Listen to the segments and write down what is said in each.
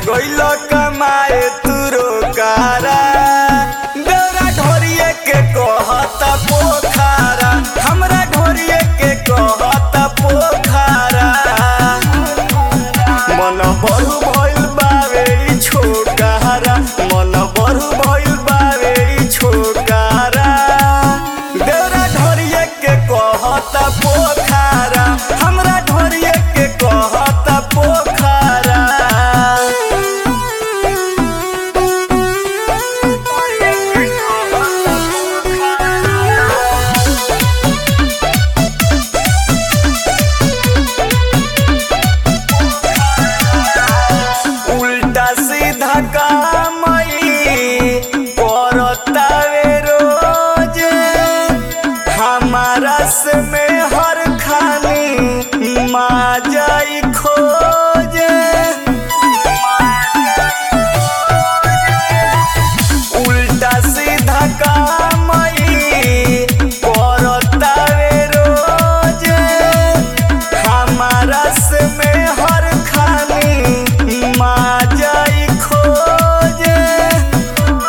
गइल कमाए तू रोकारा डोरा ढोरिए के कहत पोखारा हमरा ढोरिए के कहत पोखारा मन बरु भइल बावे ई छोकारा मन बरु भइल बावे ई छोकारा डोरा ढोरिए के कहत पोखारा हमरा ढोरिए के कहत पोखारा उल्टा सीधा कामई करतावे रोज हमारा से में हर खानी माजाई खोज उल्टा सीधा कामई करतावे रोज हमारा से में हर खानी माजाई खोज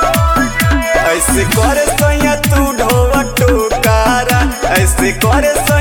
ऐसे करे सैया तू ढोवा टोकारा ऐसे करे